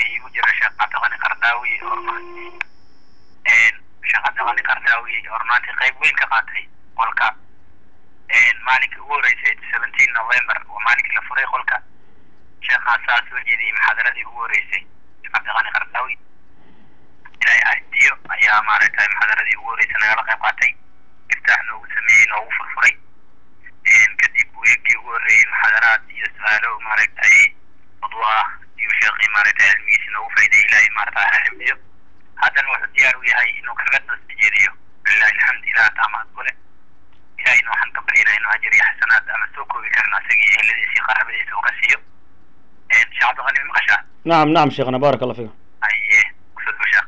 iigu jira sheekh cabdiqani qardaawi oo sheekh cabdiqani qardaawi oo runaantii qayb weyn ka qaatay qolka maalinkii ugu horeysay seventeen november waa maalinkii la furay qolka sheekaasaa soo jeediyey muxaadaradii ugu horeysay sheekh cabdiqani qardaawi ilaahay ahdiyo ayaa maaragtay muxaadaradii ugu horeysay nagala qayb qaatay iftaax noogu sameeyey noogu furfuray kadib weegii ugu horreeyey muxaadaraad iyo su-aalo maaragtay udwo ah iyo sheekii maaragtay cilmigiisi noogu faa'iday ilaahay maaragtay ha xifdiyo haddana wuxuu diyaar u yahay inuu kaga doosta jeediyo lilahi alxamd ilaah taamaad kule ilahayna waxaan ka baryinaa inuu ajar iyo xasanaad ama soo koobi karin asaga iyo eheladiisa iyo qaraabadiisa uga siiyo sheekh cabdiqani ma maqashaa نعم نعم شيخنا بارك الله فيكم haye kusoo dhow sheekh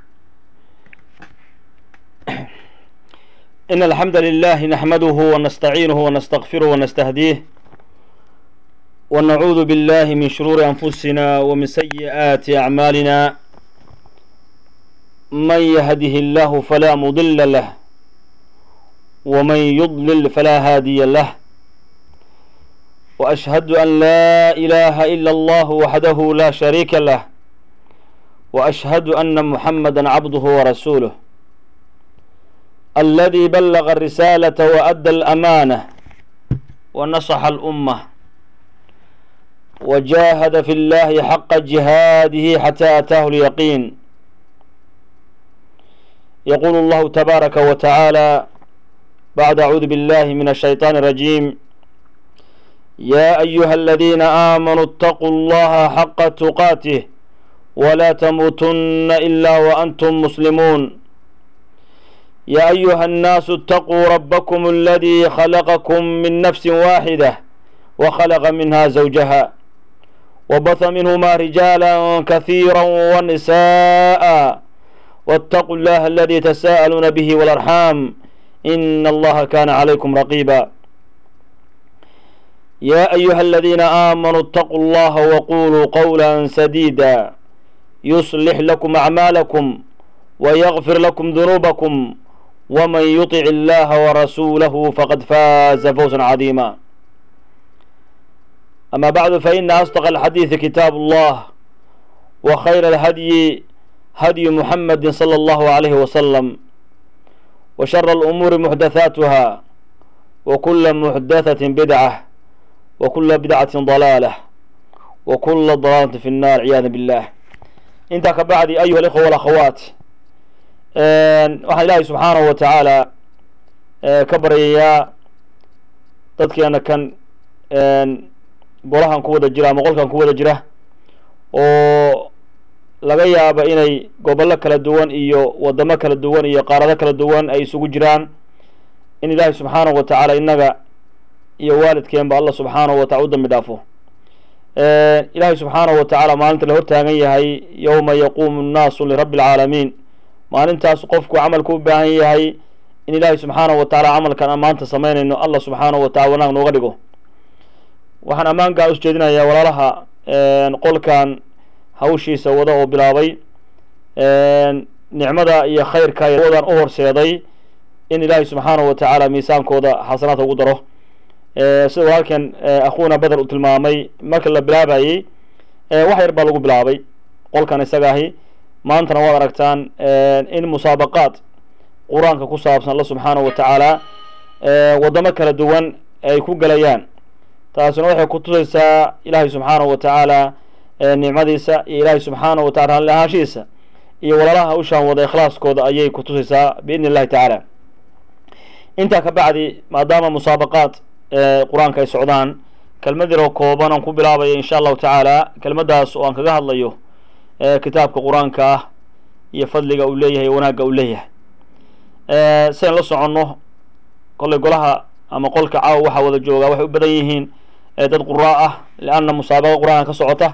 إن الحمد لله نحمده ونستعينه ونستغفره ونستهديه ونعوذ بالله من شرور أنفسنا ومن سيئات أعمالنا من يهده الله فلا مضل له ومن يضلل فلا هادي له وأشهد أن لا إله إلا الله وحده لا شريك له وأشهد أن محمدا عبده ورسوله الذي بلغ الرسالة وأدى الأمانة ونصح الأمة وجاهد في الله حق جهاده حتى أتاه اليقين يقول الله تبارك وتعالى بعد أعوذ بالله من الشيطان الرجيم يا أيها الذين آمنوا اتقوا الله حق تقاته ولا تموتن إلا وأنتم مسلمون يا أيها الناس اتقوا ربكم الذي خلقكم من نفس واحدة وخلق منها زوجها وبث منهما رجالا كثيرا ونساء واتقوا الله الذي تساءلون به والأرحام إن الله كان عليكم رقيبا يا أيها الذين آمنوا اتقوا الله وقولوا قولا سديدا يصلح لكم أعمالكم ويغفر لكم ذنوبكم ومن يطع الله ورسوله فقد فاز فوزا عظيما أما بعد فإن أصدق الحديث كتاب الله وخير الهدي هدي محمد صلى الله عليه وسلم وشر الأمور محدثاتها وكل محدثة بدعة وكل بدعة ضلالة وكل ضلالة في النار عياذا بالله انت كبعد أيها الإخوة والأخوات waxaan ilaahay subxaanahu wa tacaala ka baryayaa dadkeena kan golahan ku wada jira ama qolkan ku wada jira oo laga yaaba inay gobollo kala duwan iyo wadamo kala duwan iyo qaarado kala duwan ay isugu jiraan in ilaahay subxaanahu wa tacaala innaga iyo waalidkeenba allah subxaanahu wa tacala u dambi dhaafo ilaahay subxaanahu wa tacaala maalinta la hortaagan yahay yowma yaquumu nnaasu lirabbi alcaalamiin maalintaas qofku camalku u baahan yahay in ilaahay subxaanahu wa tacaala camalkan aan maanta samaynayno allah subxaanahu wa tacala wanaag nooga dhigo waxaan ammaan gaar us jeedinayaa walaalaha qolkan hawshiisa wada oo bilaabay nicmada iyo khayrka wadan u horseeday in ilaahay subxaanahu wa tacaala miisaankooda xasanaadka ugu daro sida walaalkan akhuuna beder uu tilmaamay marka la bilaabayey wax yar baa lagu bilaabay qolkan isaga ahi maantana waad aragtaan in musaabaqaad qur-aanka ku saabsan alla subxaanahu wa tacaala waddamo kala duwan ay ku gelayaan taasina waxay ku tusaysaa ilaahay subxaanahu wa tacaala nicmadiisa iyo ilaahay subxaanahu wa tacala raalli ahaanshihiisa iyo walaalaha hawshaan wada ikhlaaskooda ayay ku tusaysaa biidni illahi tacaala intaa ka bacdi maadaama musaabaqaad qur-aanka ay socdaan kelmad yaroo kooban aan ku bilaabaya insha allahu tacaala kelmaddaas oo aan kaga hadlayo kitaabka qur-aanka ah iyo fadliga uu leeyahay wanaagga uu leeyahay sian la soconno kolley golaha ama qolka caawa waxaa wada joogaa waxay u badan yihiin dad quraa ah lianna musaabaqa qur-aanka ka socota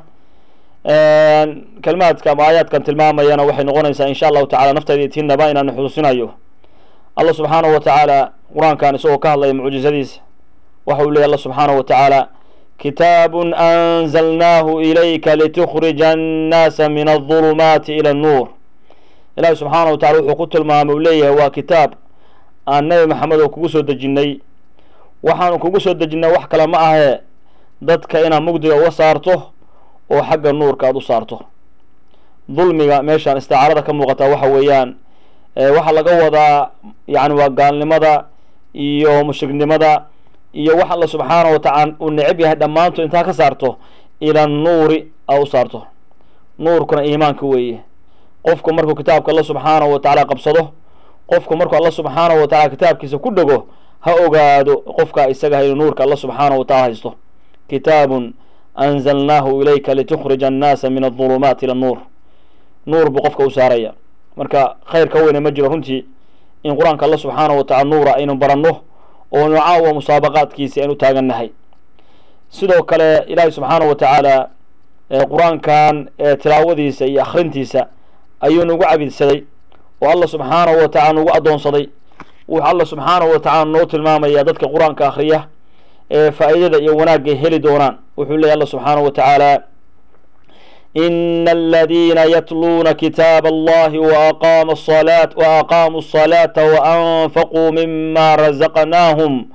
kelmaadka ama aayaadkan tilmaamayana waxay noqonaysaa insha allahu tacala naftayda itiinaba inaan xusuusinayo allah subxaanahu wa tacaala qur-aankan isagoo ka hadlaya mucjizadiisa waxa uu leeyahy allah subxaanahu wa tacaala kitaab anzalnaahu ilayka litukhrija annaasa min aldulumaati ila annuur ilaahi subxaana wa tacala wuxuu ku tilmaamay uu leeyahay waa kitaab aan nebi maxamed oo kugu soo dejinnay waxaanu kugu soo dejinnay wax kale ma ahee dadka inaad mugdiga uga saarto oo xagga nuurka aada u saarto dulmiga meeshaan isticaarada ka muuqata waxa weeyaan waxaa laga wadaa yani waa gaalnimada iyo mushriknimada iyo wax alla subxaana wa tacaala uu necab yahay dhammaantood intaa ka saarto ila nuuri a u saarto nuurkuna iimaanka weeye qofku markuu kitaabka alla subxaanahu wa tacaala qabsado qofku markuu alla subxaanahu wa tacala kitaabkiisa ku dhego ha ogaado qofka isaga inuu nuurka alla subxaanahu wa tacala haysto kitaabun anzalnaahu ilayka litukhrija annaasa min adulumaati ila nuur nuur buu qofka u saaraya marka khayr ka weyne ma jiro runtii in qur-aanka alla subxaanahu wa tacala nuura aynu baranno oo nu caawa musaabaqaadkiisi aynu taagannahay sidoo kale ilaahay subxaanahu wa tacaala qur-aankan tilaawadiisa iyo akhrintiisa ayuu nagu cabidsaday oo alla subxaanahu wa tacala nagu addoonsaday wuxuu alla subxaanahu wa tacala noo tilmaamaya dadka qur-aanka akhriya ee faa'iidada iyo wanaagay heli doonaan wuxuu leeyahy alla subxaanahu wa tacaala إن الذين يتلون كتاب الله وأقام الصلاة وأقاموا الصلاة وأنفقوا مما رزقناهم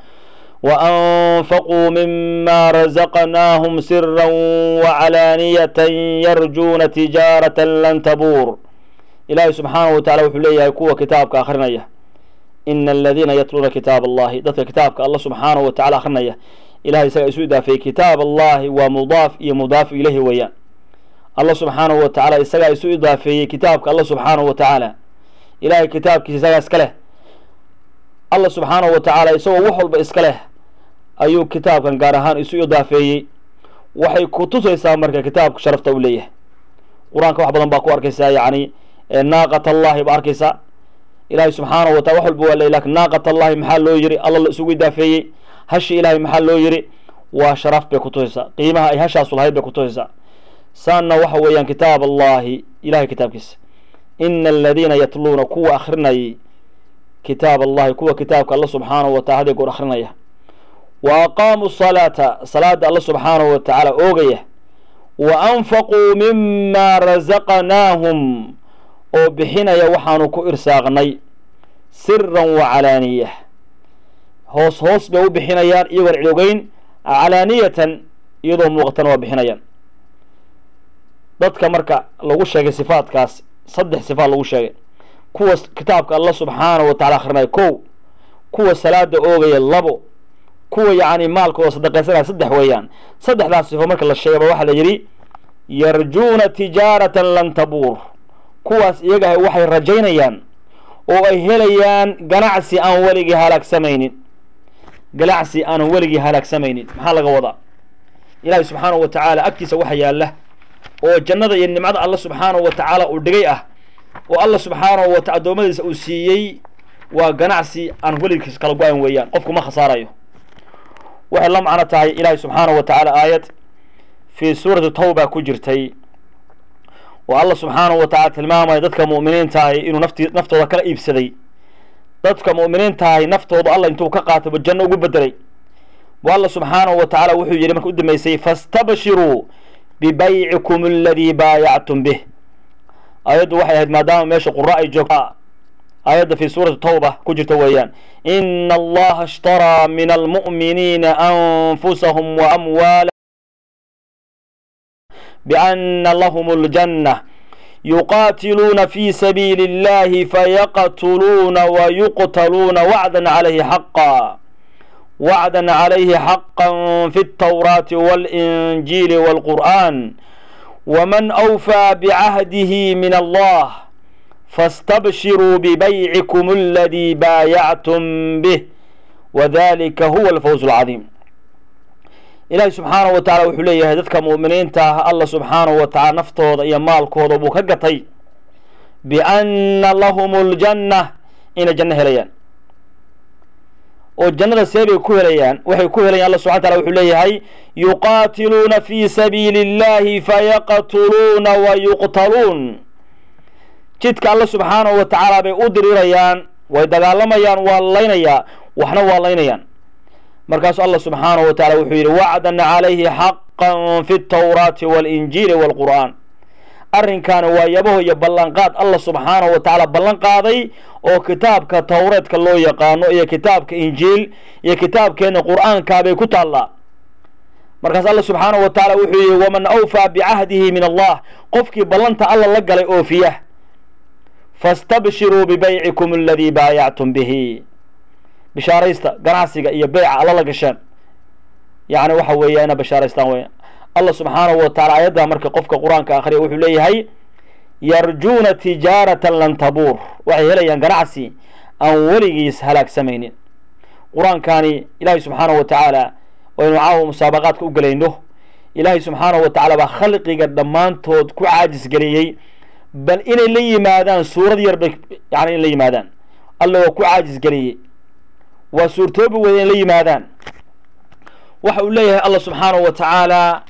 وأنفقوا مما رزقناهم سرا وعلانية يرجون تجارة لن تبور إلهي سبحانه وتعالى وحليه يكوى كتابك آخرنية إن الذين يتلون كتاب الله ذات كتابك الله سبحانه وتعالى آخرنية إلهي سيسودا في كتاب الله ومضاف مضاف إليه ويان allah subxaanahu wa tacaala isagaa isu idaafeeyey kitaabka alla subxaanahu wa tacaala ilaahay kitaabkiisa isagaa iska leh alla subxaanahu wa tacaala isagoo wax walba iska leh ayuu kitaabkan gaar ahaan isu idaafeeyey waxay ku tusaysaa marka kitaabku sharafta u leeyahay qur-aanka wax badan baa ku arkaysaa yacni naaqat allahi ba arkaysaa ilaahay subxaanahu wa taala wax walba waa leey lakin naaqat allahi maxaa loo yiri alla la isugu idaafeeyey hashi ilaahay maxaa loo yiri waa sharaf bay ku tusaysaa qiimaha ay hashaasu lahayd bay ku tusaysaa saanna waxa weeyaan kitaab allahi ilahay kitaabkiisa ina aladiina yatluuna kuwa akrinayay kitaab allahi kuwa kitaabka alla subxaanahu wa tacala haday goor akrinaya wa aqaamuu salaata salaada alla subxaanahu wa tacaala oogaya wa anfaquu mima razaqnaahum oo bixinaya waxaanu ku irsaaqnay siran wa calaaniya hoos hoos bay u bixinayaan iyagoon cidogeyn calaaniyatan iyadoo muuqatana waa bixinayaan dadka marka lagu sheegay sifaadkaas saddex sifaad lagu sheegay kuwa kitaabka alla subxaanahu wa tacala akrinaya kow kuwa salaada oogaya labo kuwa yacni maalkooda sadaqaysanaya saddex weeyaan saddexdaas sifo marka la sheegaba waxaa la yidhi yarjuuna tijaaratan lan tabuur kuwaas iyaga waxay rajaynayaan oo ay helayaan ganacsi aan weligii halaagsamaynin ganacsi aanan weligii halaagsamaynin maxaa laga wadaa ilaahay subxaanahu wa tacaala agtiisa waxa yaalla oo jannada iyo nimcada alla subxaanahu wa tacaala uu dhigay ah oo alla subxaanahu wa taala addoommadiisa uu siiyey waa ganacsi aan weligiis kala go-an weeyaan qofku ma khasaarayo waxay la macno tahay ilaahay subxaanahu wa tacaala aayad fii suurati tawba ku jirtay oo alla subxaanahu wa tacala tilmaamaya dadka mu'miniintaahi inuu nafti naftooda kala iibsaday dadka mu'miniintaahi naftooda alla intuu ka qaatayba janno ugu bedelay bu alla subxaanahu wa tacaala wuxuu yidhi marka u dambeysay fastabshiruu bibaycikum aladii baayactum bih aayaddu waxay ahayd maadaama meesha qura ay joogta aayadda fi suurati tawba ku jirta weeyaan ina allaha ishtaraa min almu'miniina anfusahum wa amwaala biana lahum اljanة yuqaatiluuna fi sabiili اllahi fayaqtuluuna wayuqtaluuna wacda calayhi xaqa وعدا عليه حقا في التوراة والإنجيل والقرآن ومن أوفى بعهده من الله فاستبشروا ببيعكم الذي بايعتم به وذلك هو الفوز العظيم إلهي سبحانه وتعالى وحليه ذاتك مؤمنين تاه الله سبحانه وتعالى نفتوض إيا مالكوض وبكقطي بأن لهم الجنة إن الجنة هليان oo jannada see bay ku helayaan waxay ku helayaan alla subxana tala wuxuu leeyahay yuqaatiluuna fi sabiili اllahi fayaqtuluuna wa yuqtaluun jidka alla subxaanahu wa tacaala bay u dirirayaan way dagaalamayaan waa laynayaa waxna waa laynayaan markaasu alla subxaanahu wa tacala wuxuu yidhi wacdan calayhi xaqan fi اtawraati waاlinjiili wاlqur'aan arrinkaani waa yabaho iyo ballanqaad alla subxaanahu wa tacaala ballan qaaday oo kitaabka towreedka loo yaqaano iyo kitaabka injiil iyo kitaabkeena qur-aankaabay ku taallaa markaas alla subxaanahu wa tacaala wuxuu yihi waman awfaa bicahdihi min allah qofkii ballanta alla la galay oofiya fastabshiruu bibaycikum aladii baayactum bihi bishaaraysta ganacsiga iyo beyca alla la gasheen yacni waxa weeya ina bishaaraystaan weya allah subxaanahu wa tacala ayaddaa marka qofka qur-aanka akhriya wuxuu leeyahay yarjuuna tijaaratan lan tabuur waxay helayaan ganacsi aan weligiis halaagsamaynin qur-aankani ilaahay subxaanahu wa tacaala waynu caawa musaabaqaadka u gelayno ilaahay subxaanahu wa tacaala baa khalqiga dhammaantood ku caajis geliyey bal inay la yimaadaan suurad yar bay yani in la yimaadaan alla waa ku caajis geliyey waa suurtoobi weyda in la yimaadaan waxa uu leeyahay allah subxaanahu wa tacaala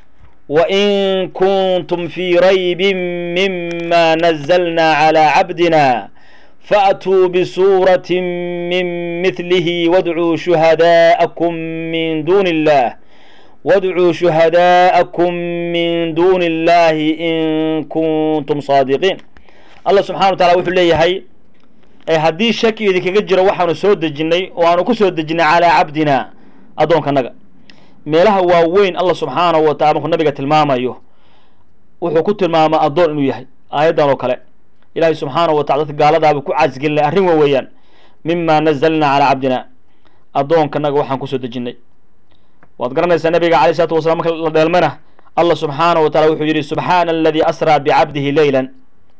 wain kuntum fii raybin mima nazalna calى cabdina faatuu bisuuraةi min mihlihi wadcuu shuhadaءakum min duni اllah wadcuu shuhadaءakum min duni اllahi in kuntum saadiqiin allah subxana wa tacala wuxuu leeyahay haddii shaki idinkaga jiro waxaanu soo dejinnay oo aanu ku soo dejinnay calaa cabdina addoonkanaga meelaha waaweyn allah subxaanahu wa tacala markuu nabiga tilmaamayo wuxuu ku tilmaamaa addoon inuu yahay aayaddan oo kale ilaahay subxaanahu wa tacala dadka gaaladaaba ku caasgelinay arrin wa weeyaan mima nazalna calaa cabdina addoonkanaga waxaan kusoo dejinnay waad garanaysaa nabiga alayh isalaatu wasalaam marka la dheelmana allah subxaanahu wa tacala wuxuu yidhi subxaana aladii asraa bicabdihi leylan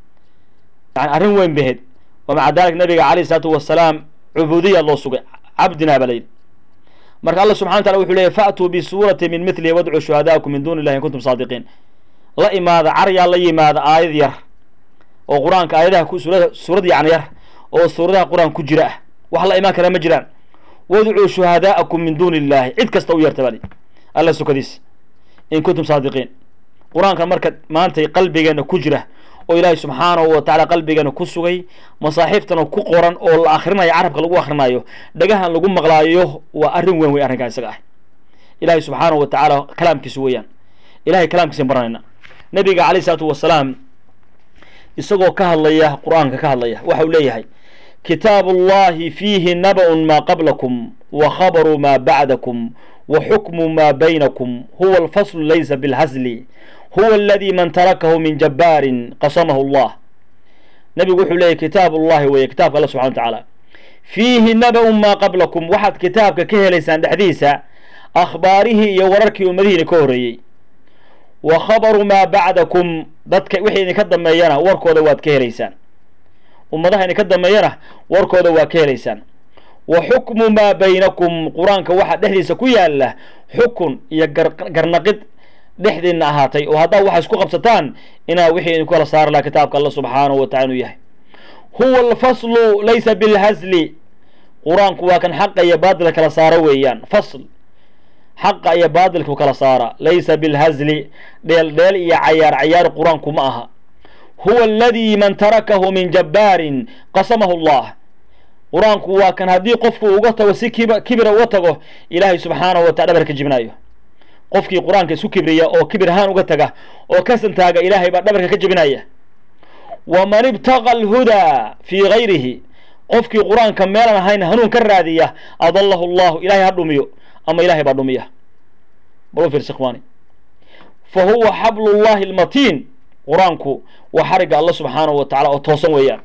yani arrin weyn baheed wamaca dalik nabiga alayh isalaatu wasalaam cubuudiya loo sugay cabdina baa layidhi marka alla subxana wa tacala wuxuu leeyay faatuu bisuurati min mithlihi wadcuu shuhadaa'akum min duni illahi in kuntum saadiqiin la imaada caryaa la yimaada aayad yar oo qur-aanka aayadaha ku suurada suurad yacni yar oo suuradaha qur-aan ku jira ah wax la imaan karaa ma jiraan wadcuu shuhadaa'akum min duni illahi cid kasta u yarta bali alla sukadiis in kuntum saadiqiin qur-aankan marka maantay qalbigeena ku jira oo ilaahay subxaanahu wa tacala qalbigeena ku sugay masaaxiiftana ku qoran oo la akhrinayo carabka lagu akhrinayo dhagahan lagu maqlaayo waa arrin weyn wey arrinkaa isaga ah ilaahay subxaanahu wa tacaala kalaamkiisa weeyaan ilahay kalaamkiisa baranayna nabiga calayh isalaatu wasalaam isagoo ka hadlaya qur-aanka ka hadlaya waxa uu leeyahay kitaabu ullahi fiihi naba-un maa qablakum wa khabaru maa bacdakum wa xukmu maa baynakum huwa alfaslu laysa bilhasli huwa aladi man tarakahu min jabbaarin qasamahu allah nabigu wuxuu leeyahy kitaab ullahi weeye kitaabka alla subxana wa tacaala fiihi naba-un maa qablakum waxaad kitaabka ka helaysaan dhexdiisa akhbaarihii iyo wararkii ummadihiina ka horreeyey wa khabaru maa bacdakum dadka wixii idinka dambeeyana warkooda waad ka helaysaan ummadaha idinka dambeeyana warkooda waa ka helaysaan wa xukmu maa baynakum qur-aanka waxaa dhexdiisa ku yaala xukun iyo garnaqid dhexdiina ahaatay oo haddaa waxay isku qabsataan inaa wixii idinku kala saari laha kitaabka alla subxaanahu wa tacala inuu yahay huwa alfaslu laysa bilhasli qur-aanku waa kan xaqa iyo baadilka kala saaro weeyaan fasl xaqa iyo baadilku kala saara laysa bilhasli dheel dheel iyo cayaar cayaar qur-aanku ma aha huwa aladi man tarakahu min jabbaarin qasamahu allah qur-aanku waa kan haddii qofku uga tago si kib kibira uga tago ilaahay subxaanahu wa tacala dhabarka jebinayo qofkii qur-aanka isku kibriya oo kibir ahaan uga taga oo ka santaaga ilaahay baa dhabarka ka jebinaya waman ibtaqa alhudaa fii gayrihi qofkii qur-aanka meelan ahayn hanuun ka raadiya adallahu llahu ilahay ha dhumiyo ama ilahay baa dhumiya bal u fiirsa ikhwaani fa huwa xablullahi almatiin qur-aanku waa xarigga alla subxaanahu wa tacala oo toosan weeyaan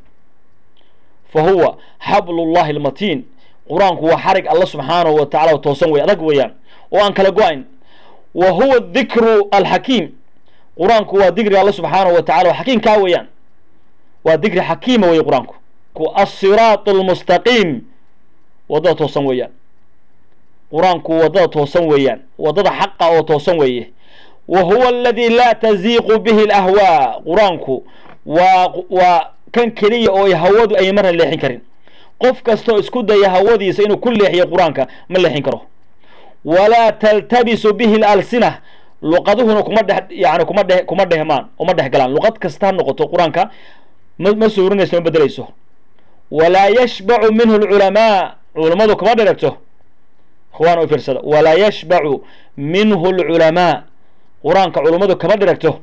fa huwa xablullahi almatiin qur-aanku waa xarig alla subxaanahu wa tacala oo toosan wey adag weeyaan oo aan kala go-ayn wa huwa dikru alxakiim qur-aanku waa digriga alla subxaanahu wa tacala oo xakiimkaa weeyaan waa digri xakiima weeye qur-aanku asiraatu almustaqiim waddada toosan weeyaan qur-aanku waddada toosan weeyaan waddada xaqa oo toosan weeye wa huwa aladi laa taziiqu bihi alahwaa qur-aanku waa waa kan keliya oo hawadu ay marna leexin karin qof kastoo isku daya hawadiisa inuu ku leexiyo qur-aanka ma leexin karo walaa taltabisu bihi lalsina luqaduhuna kuma dhex yani kuma dhe kuma dhehmaan uma dhex galaan luqad kasta ha noqoto qur-aanka ma ma suurinayso ma bedelayso walaa yashbacu minhu lculamaa culammadu kuma dheragto ikhwaan u fiirsada walaa yashbacu minhu lculamaa qur-aanka culummadu kama dheragto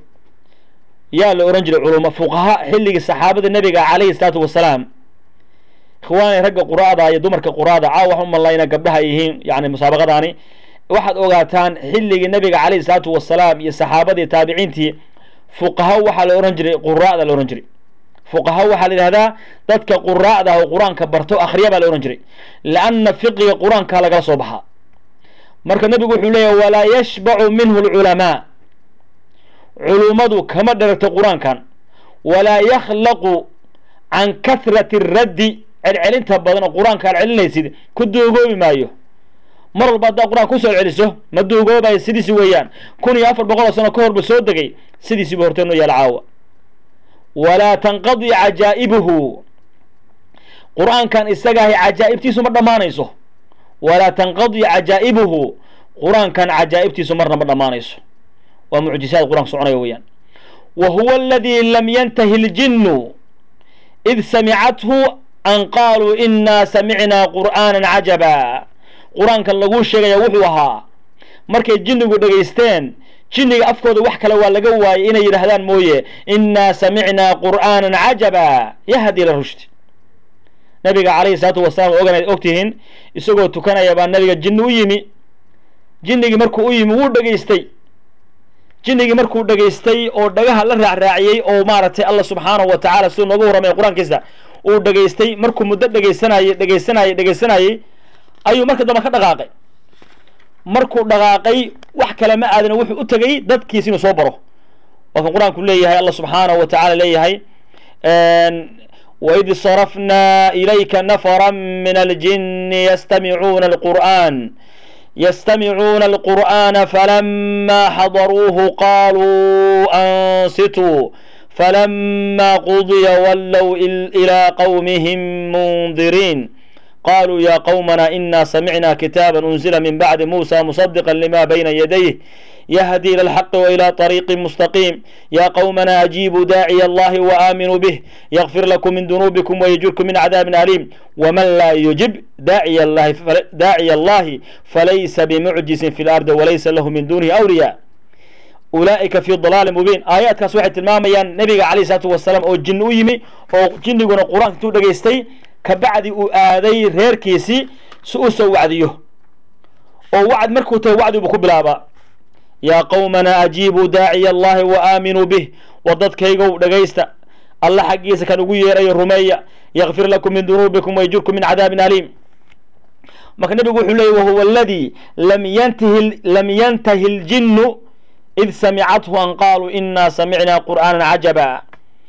yaa la ohan jiray culuma fuqaha xilligii saxaabada nebiga calayhi salaatu wasalaam ikhwaani ragga quraada iyo dumarka quraada caawa waxaan u malayna gabdhaha ay yihiin yani musaabaqadaani waxaad ogaataan xilligii nabiga calayhi salaatu wasalaam iyo saxaabadii taabiciintii fuqaha waxaa la ohan jiray quraa'da la ohan jiray fuqaha waxaa la yidhahdaa dadka quraa'da oo qur-aanka barto akhriya baa la ohan jiray lianna fiqiga qur-aanka lagala soo baxaa marka nebigu wuxuu leeyahy walaa yashbacu minhu alculamaa culummadu kama dheragto qur-aankan walaa yakhlaqu can kahrati raddi celcelinta badan oo qur-aanka aad celinaysid ku duugoobi maayo mar walba haddaad qur-aanka kusoo celiso ma duugoobayo sidiisi weeyaan kun iyo afar boqol oo sano ka horba soo degay sidiisiiba hortee noo yaala caawa walaa tanqadi cajaa'ibuhu qur-aankan isagaahay cajaa'ibtiisu ma dhammaanayso walaa tanqadi cajaa'ibuhu qur-aankan cajaa'ibtiisu marna ma dhammaanayso waa mucjisaad qur-aanka soconaya weeyaan wa huwa aladii lam yantahi ljinnu id samicathu an qaaluu inaa samicnaa qur'aanan cajaba qur-aankan laguu sheegaya wuxuu ahaa markay jinnigu dhegaysteen jinniga afkooda wax kale waa laga waayay inay yidhaahdaan mooye innaa samicnaa qur'aanan cajaba yahdi ila rushdi nabiga calayhi salaatu wasalaam oganayd ogtihiin isagoo tukanaya baa nabiga jinni u yimi jinnigii markuu u yimi wuu dhegaystay jinnigii markuu dhegaystay oo dhagaha la raacraaciyey oo maaragtay alla subxaanahu wa tacaala siduu nooga warramay qur-aankiisa uu dhegaystay markuu muddo dhegaysanayey dhegaysanayey dhegaysanayey ayuu marka dambe ka dhaqaaqay markuu dhaqaaqay wax kale ma aadana wuxuu u tegay dadkiis inuu soo baro waa kan qur-aanku leeyahay alla subxaanahu wa tacaala leeyahay waid sarafnaa ilayka nafara min aljini yastamicuuna alqur'an يستمعون القرآن فلما حضروه قالوا أنصتوا فلما قضي ولوا إلى قومهم منذرين قالوا يا قومنا إنا سمعنا كتابا أنزل من بعد موسى مصدقا لما بين يديه يهدي إلى الحق وإلى طريق مستقيم يا قومنا أجيبوا داعي الله وآمنوا به يغفر لكم من ذنوبكم ويجركم من عذاب أليم ومن لا يجب داعي الله داعي الله فليس بمعجز في الأرض وليس له من دونه أولياء أولئك في ضلال مبين آيات كاس واحد tilmaamayaan nabiga calayhi salaatu wasalaam oo jinni u yimi oo jinniguna qur-aanka intuu dhegaystay kabacdi uu aaday reerkiisii si u soo wacdiyo oo wacd markuu tahay wacdi buu ku bilaabaa yaa qowmana ajiibuu daaciya allahi wa aaminuu bih war dadkaygow dhegaysta alla xaggiisa kan ugu yeerayo rumeeya yakfir lakum min dunuubikum wayjurkum min cadaabin aliim marka nebigu wuxuu leeyay wahuwa aladii lam yantahi lam yantahi ljinnu id samicathu an qaaluu inaa samicnaa qur'aanan cajaba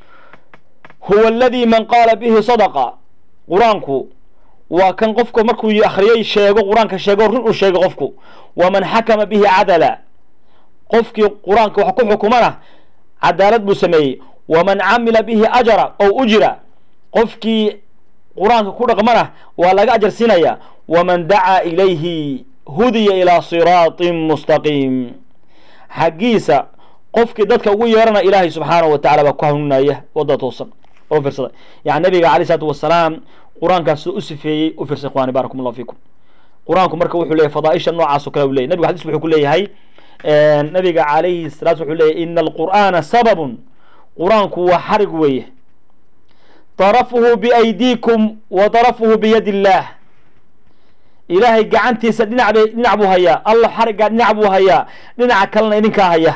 huwa aladii man qaala bihi sadaqa qur-aanku waa kan qofka markuu akhriyay sheego qur-aanka sheego run uu sheego qofku waman xakama bihi cadala qofkii qur-aanka wax ku xukumana cadaalad buu sameeyey waman camila bihi ajara ow ujira qofkii qur-aanka ku dhaqmana waa laga ajar siinaya waman dacaa ilayhi hudiya ilaa siraatin mustaqiim xaggiisa qofkii dadka ugu yeerana ilaahay subxaanahu wa tacala baa ku hanuunaya wadda toosan oo fiirsada yani nabiga calayh isalaatu wasalaam qur-aankaas siduu u sifeeyey u fiirsa ikhwani baarakum allahu fiikum qur-aanku marka wuxuu leeyahy fadaaisha noocaas o kale u leyahy nabigu xadis wuxuu ku leeyahay nabiga calayhi salaat wuxuu leeyahy ina alqur'aana sababun qur-aanku waa xarig weeye darafuhu biaydiikum wa darafuhu biyadi illaah ilaahay gacantiisa dhinac bay dhinac buu hayaa allah xariggaa dhinac buu hayaa dhinaca kalena idinkaa haya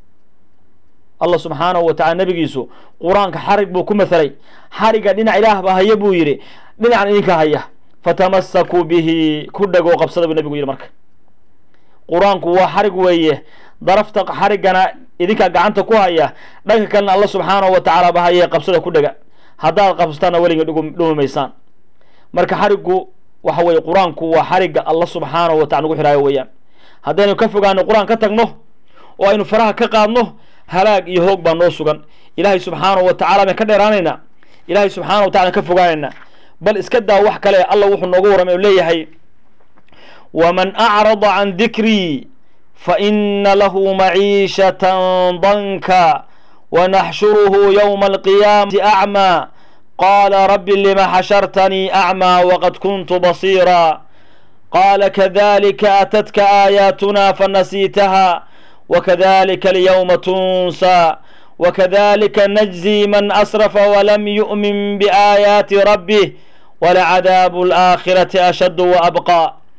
allah subxaanahu wa tacala nabigiisu qur-aanka xarig buu ku mathalay xarigga dhinac ilaah baa haya buu yidhi dhinacan idinka haya fatamasakuu bihi ku dhagoo qabsada buu nabigu yidhi marka qur-aanku waa xarig weeye darafta xariggana idinkaa gacanta ku haya dhanka kalena alla subxaanahu wa tacaala ba haye qabsada ku dhega haddaad qabsataanna weliga dhumi maysaan marka xariggu waxa weeye qur-aanku waa xarigga alla subxaanahu wa tacala nagu xihaayo weeyaan haddaynu ka fogaano qur-aan ka tagno oo aynu faraha ka qaadno halaag iyo hoog baa noo sugan ilaahay subxaanahu wa tacala baan ka dheeraanaynaa ilaahay subxaanahu wa tacala ka fogaanaynaa bal iska daa wax kale alla wuxuu noogu warramay oo leeyahay waman acrada can dikrii faina lahu maciishatan danka wanaxshuruhu yowma alqiyaamati acmaa qaala rabbi lima xashartanii acmaa waqad kuntu basiira qaala kadalika atatka aayaatuna fanasiitaha wakadalika alyawma tunsaa wakadalika najzi man asrafa walam yu'min biaayaati rabbih walacadaabu alaakhirati ashaddu waabqaa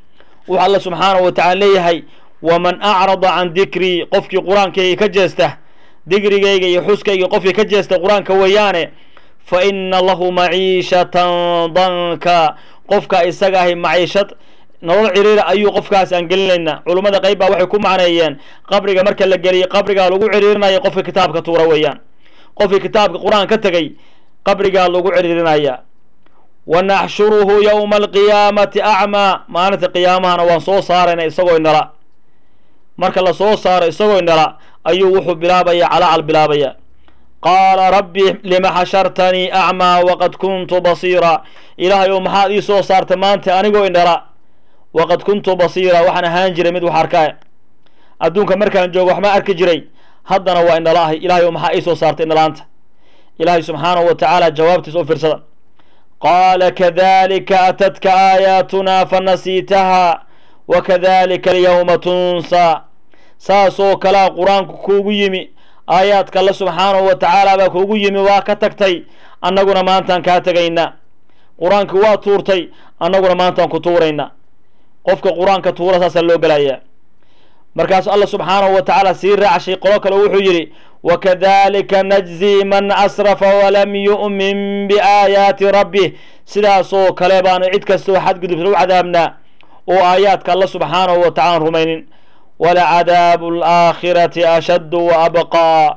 wuxuu alla subxaanahu wa tacala leeyahay waman acrada can dikrii qofkii qur-aankayga ka jeesta digrigayga iyo xuskayga qofkii ka jeesta qur-aanka weeyaane fa ina lahu maciishatan danka qofka isaga ahi maciishad nolol ciriira ayuu qofkaas aan gelinaynaa culummada qayb baa waxay ku macneeyeen qabriga marka la geliyay qabrigaa lagu ciriirinaya qofka kitaabka tuura weeyaan qofkii kitaabka qur-aan ka tegay qabrigaa lagu ciriirinaya wa naxshuruhu yowma alqiyaamati acmaa maalinta qiyaamahana waan soo saarayna isagoo inala marka la soo saaro isagoo inala ayuu wuxuu bilaabaya calaacal bilaabaya qaala rabbi lima xashartanii acmaa waqad kuntu basiira ilaahay ou maxaad ii soo saartay maanta anigoo indhala waqad kuntu basiira waxaan ahaan jiray mid wax arkaa adduunka markaan joogo waxma arki jiray haddana waa indhala ahay ilahay ou maxaa ii soo saartay indhalaanta ilaahay subxaanahu wa tacaala jawaabtiisa u fiirsada qaala kadalika atadka aayaatunaa fanasiitaha wakadalika alyawma tunsaa saasoo kalea qur-aanku kuugu yimi aayaadka alle subxaanahu wa tacaala baa kuugu yimi waa ka tagtay annaguna maantaan kaa tegaynaa qur-aankii waa tuurtay annaguna maantaan ku tuuraynaa qofka qur-aanka tuura saasaa loo gelayaa markaasu alla subxaanahu wa tacaala sii raacshay qolo kale wuxuu yidhi wakadalika najzi man asrafa walam yu'min biaayaati rabbih sidaasoo kale baanu cid kastoo xadgudubta u cadaabnaa oo aayaadka alla subxaanahu wa tacala aan rumaynin walacadaabu alaakhirati ashaddu wa abqaa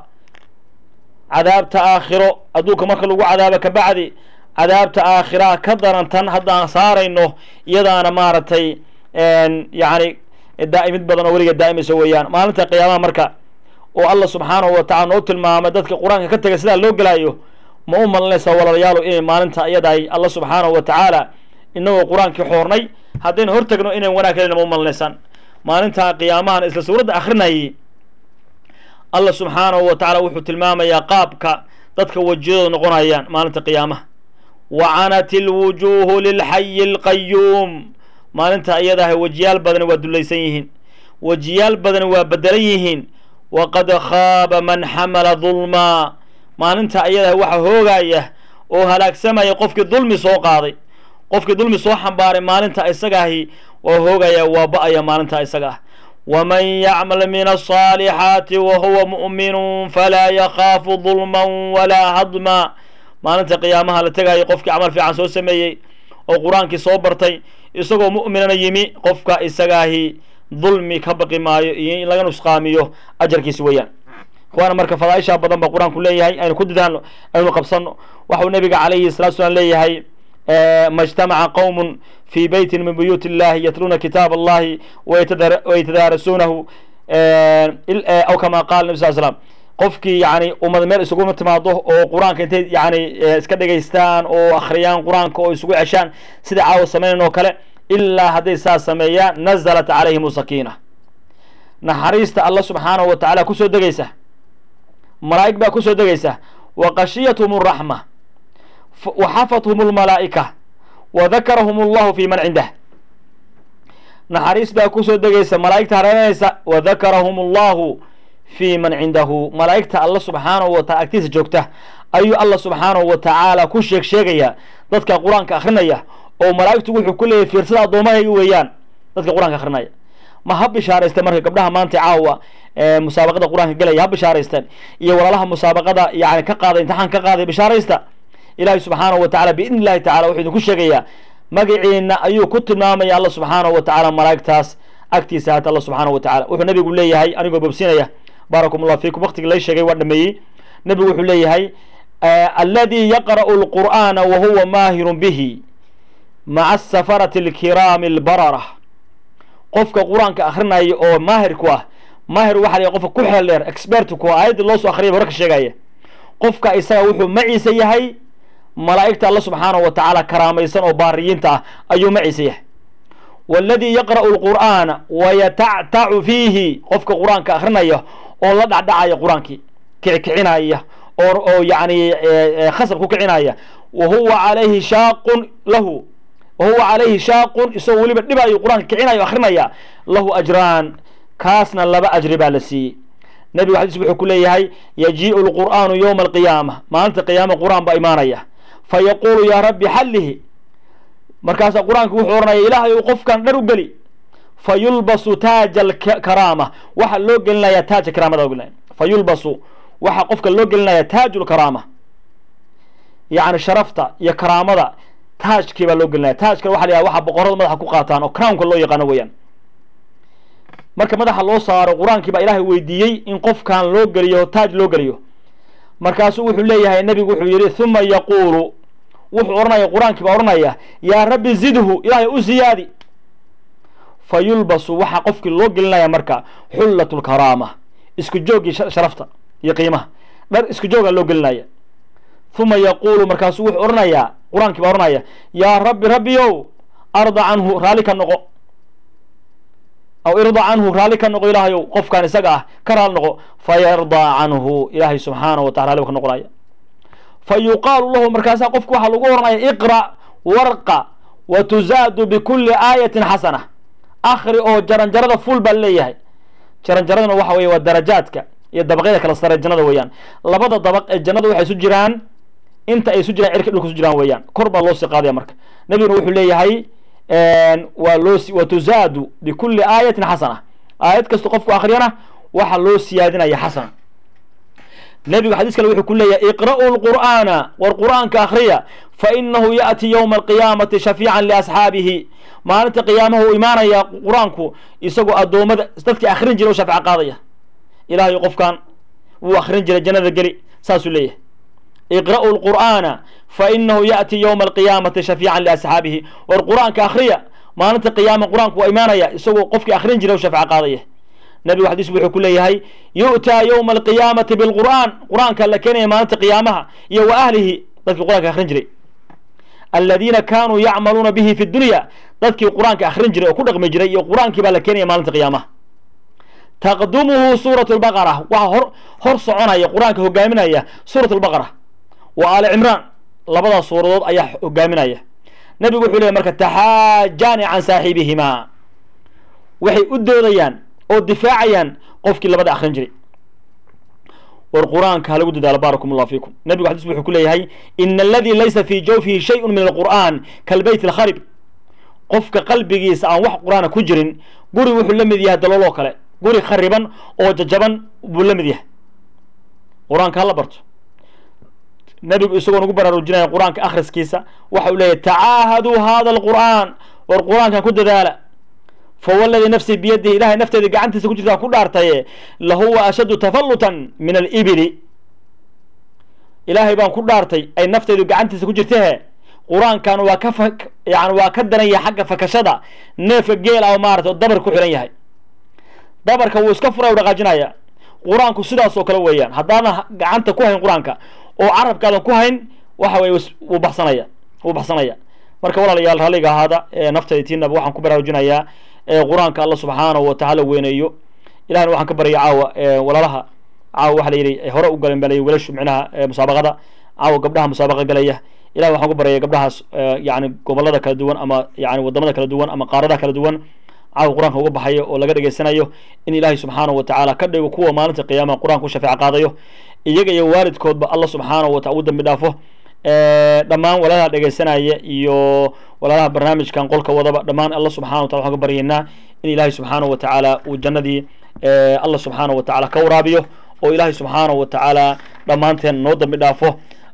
cadaabta aakhiro adduunka marka lagu cadaabo kabacdi cadaabta aakhiraha ka daran tan haddaan saarayno iyadaana maaragtay yacni daa'imid badan oo weliga daa'imaysa weeyaan maalinta qiyaamaha marka oo alla subxaanahu wa tacala noo tilmaamay dadka qur-aanka ka tegay sidaa loo gelaayo ma u malinaysaa walaalayaalo inay maalinta iyadahay alla subxaanahu wa tacaala inagoo qur-aankii xoornay haddaynu hortagno inayn wanaag helina ma u malinaysaan maalinta qiyaamahan isla suuradda akrinayay alla subxaanahu wa tacala wuxuu tilmaamayaa qaabka dadka wejiyadooda noqonayaan maalinta qiyaamaha wacanat ilwujuuhu lilxayi alqayuum maalinta iyadahay wejiyaal badani waa dulaysan yihiin wejiyaal badani waa bedelan yihiin waqad khaaba man xamala dulmaa maalinta iyadahay waxa hoogaya oo halaagsamaya qofkii dulmi soo qaaday qofkii dulmi soo xambaaray maalinta isagaahi waa hoogaya waa ba-aya maalinta isaga ah waman yacmal min asaalixaati wahuwa mu'minun falaa yakhaafu dulman walaa hadma maalinta qiyaamaha la tegayo qofkii camal fiican soo sameeyey oo qur-aankii soo bartay isagoo mu'minana yimi qofka isagaahi dulmi ka baqi maayo iyo in laga nusqaamiyo ajarkiisi weeyaan ikhwaana marka fadaaisha badan ba qur-aanku leeyahay aynu ku dadaano aynu qabsano waxau nabiga calayhi salatu slam leeyahay ma اجtamaca qowm fi beyti min buyuut اllahi yatluuna kitaab allahi waytadaarasuunahu aw kama qaala nabi sal slam qofkii yani ummad meel isuguma timaado oo qur-aanka intay yani iska dhegaystaan oo akhriyaan qur-aanka oo isugu ceshaan sida caawa samaynan oo kale ilaa hadday saas sameeyaan nazalat calayhim sakiina naxariista alla subxaanahu wa tacaala kusoo degaysa malaa'ig baa kusoo degaysa wa qashiyathum raxma waxafathum lmalaa'ika wa dakarahum allahu fi man cindah naxariis baa kusoo degaysa malaa'igta hareeranaysa wa dakarahum allahu fi man cindahu malaa'igta alla subxaanahu wa taala agtiisa joogta ayuu alla subxaanahu wa tacaala ku sheeg sheegaya dadka qur-aanka akrinaya oo malaa'igtu wuxuu ku leeyahy fiirsada addoommahayga weeyaan dadka qur-aanka akrinaya ma ha bishaaraysteen marka gabdhaha maanta caawa musaabaqada qur-aanka gelaya ha bishaaraysteen iyo walaalaha musaabaqada yani ka qaaday imtixaan ka qaaday bishaaraysta ilaahay subxaanahu wa tacala biidni illahi tacala wuxuu idinku sheegayaa magaciina ayuu ku tilmaamaya alla subxaanahu wa tacala malaa'igtaas agtiisa haata alla subxaanahu wa tacala wuxuu nabigu leeyahay anigoo bobsinaya baarakum allah fiikum waqtigii lay sheegay waa dhameeyey nebigu wuxuu leeyahay aladi yaqra'u lqur'aana wa huwa maahirun bihi maca asafarati alkiraami albarara qofka qur-aanka akrinaya oo maahir ku ah maahir waxa la qofka ku xeel dheer expert ku ah aayadda loo soo akhriyay hore ka sheegaya qofka isaga wuxuu maciisa yahay malaa'igta alla subxaanahu wa tacaala karaamaysan oo baariyiinta ah ayuu maciisa yahay waladii yaqra'u lqur'aana wayatactacu fiihi qofka qur-aanka akrinaya oo la dhacdhacaya qur-aankii kickicinaya oo oo yacni khasab ku kicinaya wa huwa calayhi shaaqun lahu wa huwa calayhi shaaqun isagoo weliba dhibayo qur-aanka kicinayo akrinaya lahu ajraan kaasna laba ajri baa la siiyey nebigu xadiis wuxuu ku leeyahay yajii'u lqur'aanu yowma alqiyaama maalinta qiyaama qur-aan baa imaanaya fa yaquulu yaa rabbi xallihi markaasaa qur-aanka wuxuu ohanaya ilaahay ou qofkan dhar u geli fa yulbasu taaja alkaraama waxa loo gelinayaa taaja karaamada loo gelinaya fa yulbasu waxaa qofka loo gelinaya taaju lkaraama yacni sharafta iyo karaamada taajkii baa loo gelinaya taajka waxa la yidhaha waxa boqorada madaxa ku qaataan oo crownka loo yaqaano weeyaan marka madaxa loo saaro qur-aankii baa ilaahay weydiiyey in qofkan loo geliyo taaj loo geliyo markaasuu wuxuu leeyahay nebigu wuxuu yidhi huma yaquulu wuxuu odhanaya qur-aankii baa odhanaya yaa rabbi zidhu ilaahay u siyaadi fa yulbasu waxaa qofkii loo gelinaya marka xullat lkaraama isku jooggii sharafta iyo qiimaha dhar isku joogaa loo gelinaya huma yaquulu markaasuu wuxuu odhanayaa qur-aankii baa odhanaya yaa rabbi rabbiyow arda canhu raalli ka noqo aw irda canhu raalli ka noqo ilaahayow qofkan isaga ah ka raali noqo fa yardaa canhu ilaahay subxaanahu wa tacala raalli ka noqonaya fa yuqaalu lahu markaasaa qofku waxaa lagu oranaya iqra' warqa wa tuzaadu bikulli aayatin xasana akri oo jaranjarada ful baa leeyahay jaranjaradana waxa weye waa darajaadka iyo dabaqyada kala sare jannada weeyaan labada dabaq ee jannada waxay isu jiraan inta ay isu jiraan cirka dhulka isu jiraan weeyaan kor baa loo sii qaadaya marka nebiguna wuxuu leeyahay waa loo wa tuzaadu bikulli aayatin xasana aayad kasta qofku akriyana waxaa loo siyaadinaya xasana nebigu xadiis kale wuxuu ku leeyahay iqra'u lqur'aana war qur'aanka akhriya fa inahu ya'ti yowma alqiyaamati shafiican liasxaabihi maalinta qiyaamaha uu imaanaya qur-aanku isagoo addoommada dadkii akhrin jiray o shafeco qaadaya ilahayo qofkan wuu akhrin jiray jannada geli saasuu leeyahay iqra'u lqur'aana fa inahu ya'ti yowma alqiyaamati shafiican liasxaabihi war qur-aanka akhriya maalinta qiyaama qur-aanku waa imaanaya isagoo qofkii akhrin jiray o shafeco qaadaya nabigu xadiis wuxuu ku leeyahay yu'taa yowma alqiyaamati bilqur'aan qur-aanka la keenaya maalinta qiyaamaha iyo wa ahlihi dadkii qur-aanka akhrin jiray aladiina kaanuu yacmaluuna bihi fi dunya dadkii qur-aanka akhrin jiray oo ku dhaqmi jiray iyo qur-aankii baa la keenaya maalinta qiyaamaha taqdumuhu suurat lbaqara waxaa hor hor soconaya qur-aanka hogaaminaya suurat lbaqara wa aali cimraan labadaas suuradood ayaa hogaaminaya nabigu wuxuu leeyahy marka taxaajaani can saaxiibihimaa waxay u doodayaan oo difaacayaan qofkii labada akhrin jiray war qur-aanka ha lagu dadaalo baarakum allah fiikum nabigu xadis wuxuu ku leeyahay ina aladii laysa fii jawfihi shayun min alqur'an kalbeyt alkharib qofka qalbigiisa aan wax qur-aana ku jirin guri wuxuu la mid yahay dalooloo kale guri khariban oo jajaban buu la mid yahay qur-aanka hala barto nabigu isagoo nagu baraarujinaya qur-aanka akhriskiisa waxa uu leeyahy tacaahaduu hada alqur'aan war qur-aankan ku dadaala fawaladi nafsii biyadihi ilahay nafteeda gacantiisa ku jirtaa ku dhaartaye lahuwa ashaddu tafallutan min alibili ilaahay baan ku dhaartay ay nafteydu gacantiisa ku jirtahe qur-aankan waa ka fa yani waa ka danaya xagga fakashada neefka geel ah oo maarata oo dabar ku xihan yahay dabarka wuu iska fura u dhaqaajinaya qur-aanku sidaas oo kale weeyaan haddaadan gacanta ku hayn qur-aanka oo carabkaadan ku hayn waxa weye wuu baxsanaya wuu baxsanaya marka walaalayaal ralliga ahaada nafteyda tiinaba waxaan ku baraarujinayaa qur-aanka alla subxaanahu watacaala weyneeyo ilahna waxaan ka baryay caawa walaalaha caawa waxa la yidhi hore u galeen baa la wiilashu micnaha musaabaqada caawa gabdhaha musaabaqa galaya ilahi waxaan ku baryaya gabdhahaas yani gobolada kala duwan ama yani wadamada kala duwan ama qaaradaha kala duwan caawa qur-aanka uga baxayo oo laga dhegeysanayo in ilaahay subxaanahu watacaala ka dhigo kuwa maalinta qiyaamaha qur-aanka u shafeec qaadayo iyaga iyo waalidkoodba alla subxaanahu watacala u dambi dhaafo dhammaan walaalaha dhegeysanaya iyo walaalaha barnaamijkan qolka wadaba dhammaan alla subxana watala waxaan ka baryaynaa in ilaahay subxaanahu watacaala uu jannadii alla subxaanahu watacaala ka waraabiyo oo ilaahay subxaanahu watacaala dhammaanteen noo dambi dhaafo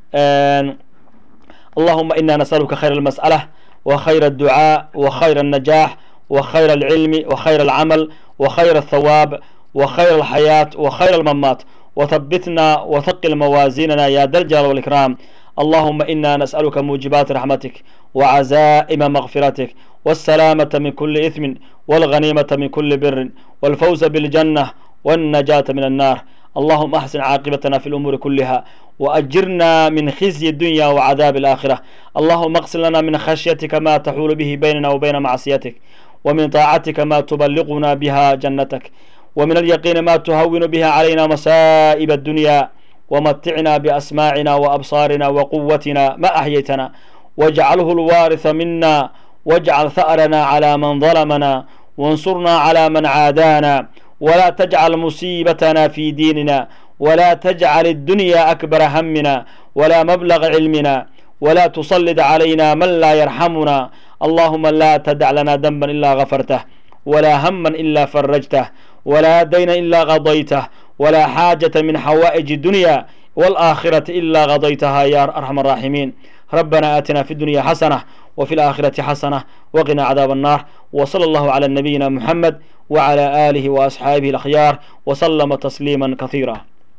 allahuma ina nasaluka khayr almas'ala wa khayr adducaa wa khayr الnajax wa khayr alcilmi wa khayr alcamal wa khayr althawaab wa khayr alxayaat wa khayr almamaat وثبتنا وثقل موازيننا يا ذا الجلال والإكرام اللهم إنا نسألك موجبات رحمتك وعزائم مغفرتك والسلامة من كل إثم والغنيمة من كل بر والفوز بالجنة والنجاة من النار اللهم أحسن عاقبتنا في الأمور كلها وأجرنا من خزي الدنيا وعذاب الآخرة اللهم اغسل لنا من خشيتك ما تحول به بيننا وبين معصيتك ومن طاعتك ما تبلغنا بها جنتك ومن اليقين ما تهون بها علينا مصائب الدنيا ومتعنا بأسماعنا وأبصارنا وقوتنا ما أحييتنا واجعله الوارث منا واجعل ثأرنا على من ظلمنا وانصرنا على من عادانا ولا تجعل مصيبتنا في ديننا ولا تجعل الدنيا أكبر همنا ولا مبلغ علمنا ولا تسلط علينا من لا يرحمنا اللهم لا تدع لنا ذنبا إلا غفرته ولا هما إلا فرجته ولا دين إلا قضيته ولا حاجة من حوائج الدنيا والآخرة إلا قضيتها يا أرحم الراحمين ربنا آتنا في الدنيا حسنة وفي الآخرة حسنة وقنا عذاب النار وصلى الله على نبينا محمد وعلى آله وأصحابه الأخيار وسلم تسليما كثيرا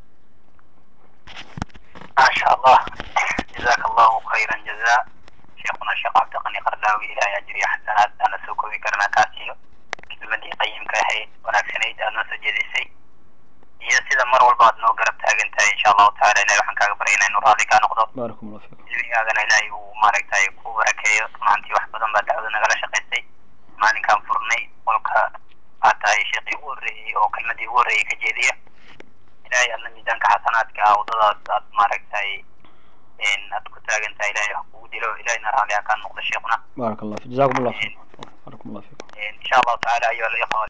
ما شاء الله جزاك الله خيرا جزاء شيخنا الشيخ عبد الغني قرداوي إلى أجري حسنات أنا سوكو ذكرنا كاسيو كلمتي قيم كاهي وناكسنيد أنا سجديسي iyo sida mar walba aad noo garab taagan tahay insha allahu taala ilahay waxaan kaaga baryaynaa inuu raalli kaa noqdo باركم الله فيكم cilmigaagana ilaahay uu maaragtay ku barakeeyo runaantii wax badan baa dacwada nagala shaqaysay maalinkaan furnay qolka aad tahay sheekii ugu horreeyey oo kelmadii ugu horreeyey ka jeediya ilaahay adna miisaanka xasanaadka ah waddadaas aad maaragtay aad ku taagan tahay ilaahay wax kugu dilo ilahayna raalli ha kaa noqdo sheekuna بارك الله فيك جزاكم الله خير بارك الله فيكم insha allahu tacaala ayuha alikhwa